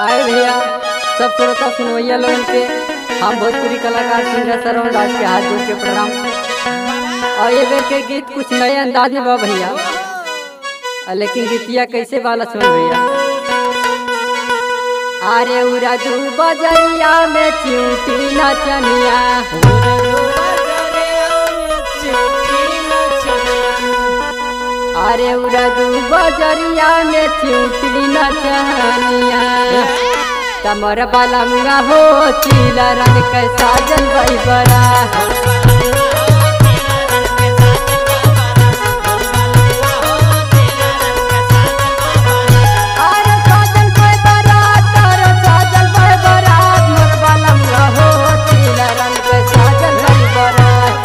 आए भैया सब श्रोता सुनवैया लोगन के हम भोजपुरी कलाकार सिंगर सरवन दास के हाथ जोड़ के प्रणाम और ये बेर के गीत कुछ नए अंदाज में बा भैया आ, लेकिन गीतिया कैसे वाला सुन भैया अरे उरा दू बजरिया में चिंटी नचनिया अरे उरा दू बजरिया में चिंटी नचनिया तमर बाला मुआ हो चीला रंग के साजन बई बड़ा अरे साजन बई बरात, अरे साजन बई बरात, मोर बाला मुआ हो चीला रंग के साजन बई बरात।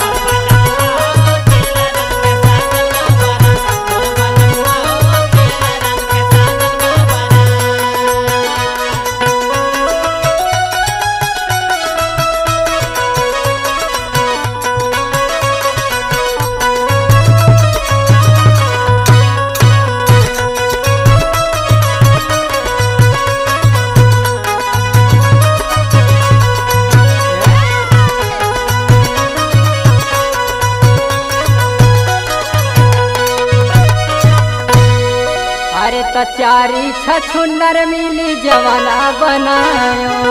अरे त चारी छछुन्नर मिली जवाना बनायो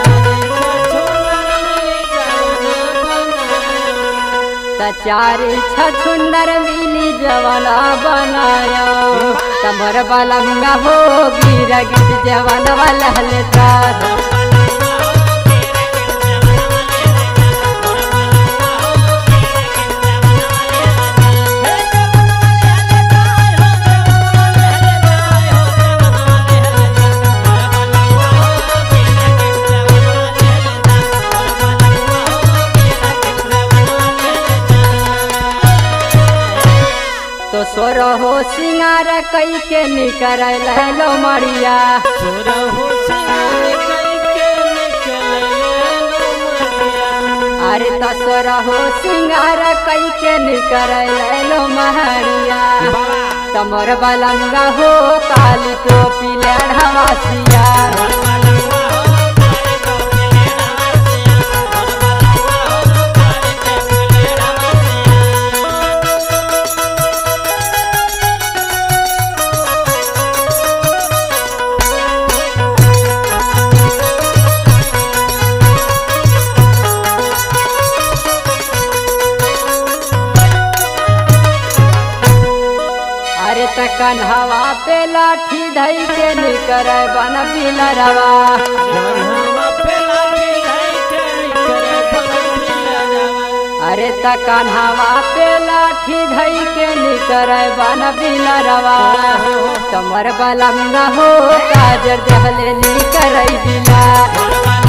त चारी छछुन्नर मिली जवाना बनायो तमर बाला मुंगा हो गिर गिट जवाना वाला हलता तो सोर हो सिंगार कई के निकर लो मरिया अरे त सोर हो सिंगार कई के निकर लो महरिया तमर बलंगा हो काली टोपी लेढ़वासिया अरे त कन्हवा पे लाठी धई के निकर बन पिलरवा अरे त कन्हवा पे लाठी धई के निकर बन पिलरवा तमर बलंगा हो काजर जहले निकर दिला